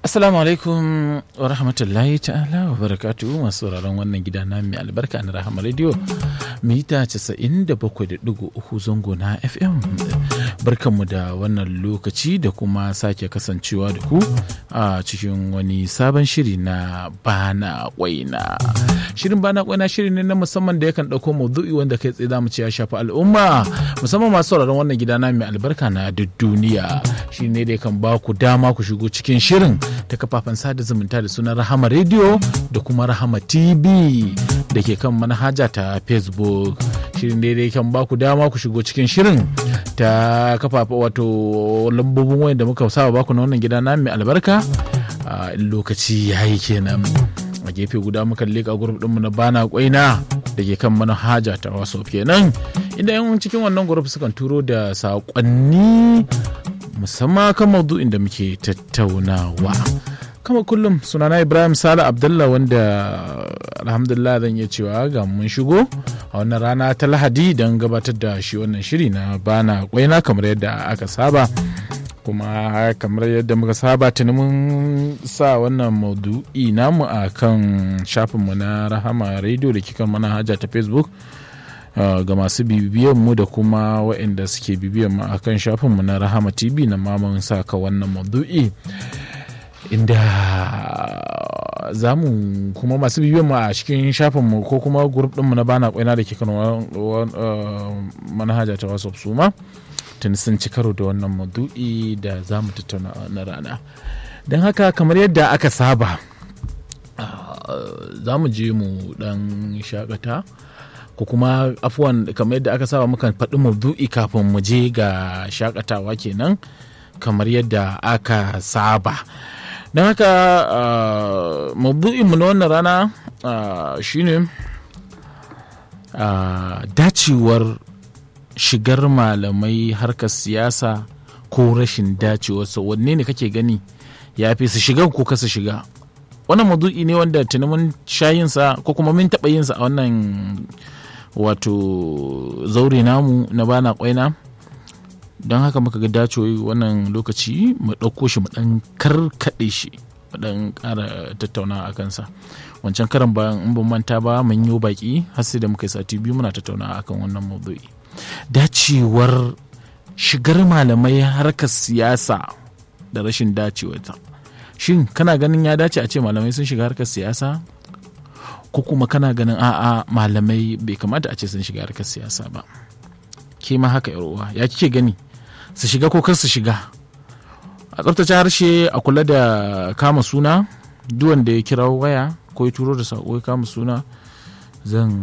Assalamu alaikum wa rahmatullahi ta'ala wa barakatuhu masu sauraron wannan gida na mai albarka na Rahama Radio mita 97.3 zango na FM. Barkanmu da wannan lokaci da kuma sake kasancewa da ku a cikin wani sabon shiri na bana kwaina. Shirin bana kwaina shiri ne na musamman da yakan ɗauko maudu'i wanda kai tsaye zamu ce ya shafi al'umma musamman masu sauraron wannan gida na mai albarka na duk duniya. Shi ne da yakan ba ku dama ku shigo cikin shirin ta kafafen sada zumunta da sunan rahama radio da kuma rahama tv da ke kan manhaja ta facebook shirin daidai kan baku dama ku shigo cikin shirin ta kafafa wato lambobin wayan da muka saba baku na wannan gida na mai albarka a lokaci ya yi kenan a gefe guda muka leka grup dinmu na bana kwaina da ke kan manhaja ta wasu kenan inda yan cikin wannan grup sukan turo da saƙonni musamman kan maudu'in da muke tattaunawa kama kullum sunana ibrahim sala abdullah wanda alhamdulillah zan iya cewa ga mun shigo a wannan rana ta lahadi don gabatar da shi wannan shiri na bana kwaina kamar yadda aka saba kuma kamar yadda muka saba tuni mun sa wannan maudu'i namu a kan shafinmu na rahama radio da kikan manhaja ta facebook Uh, ga masu bibiyan mu da kuma waɗanda suke bibiyan mu akan shafin mu na Rahama TV na maman saka wannan maudu'i inda za mu kuma masu bibiyan mu a cikin shafin mu ko kuma grup din mu na bana kwaina da ke kan manhaja ta WhatsApp su ma tun sun ci karo da wannan maudu'i da za mu tattauna na rana don haka kamar yadda aka saba uh, za mu je mu dan shakata ko kuma afuwan kamar yadda aka saba mukan faɗi maudu'i kafin mu je ga shakatawa kenan kamar yadda aka saba don haka maudu'inmu na wannan rana shine dacewar shigar malamai harkar siyasa ko rashin dacewarsa wanne ne kake gani ya fi su shiga ko kasa shiga wannan maudu'i ne wanda tuni mun shayinsa ko kuma mun taɓa yinsa a wannan wato zaure namu na bana kwaina don haka muka ga dace wannan lokaci mu ɗauko shi mu ɗan karkaɗe shi mu ɗan ƙara tattauna a kansa wancan karan bayan in ban manta ba mun yi baki har sai da muka yi sati biyu muna tattauna akan wannan maudu'i dacewar shigar malamai harkar siyasa da rashin dacewarta shin kana ganin ya dace a ce malamai sun shiga harkar siyasa ko kuma kana ganin a'a malamai bai kamata a ce sun shiga harkar siyasa ba ke ma haka uwa ya kike gani su shiga ko kar su shiga a tsaftace harshe a kula da kama suna duk wanda ya kira waya ko ya turo da sako ya kama suna zan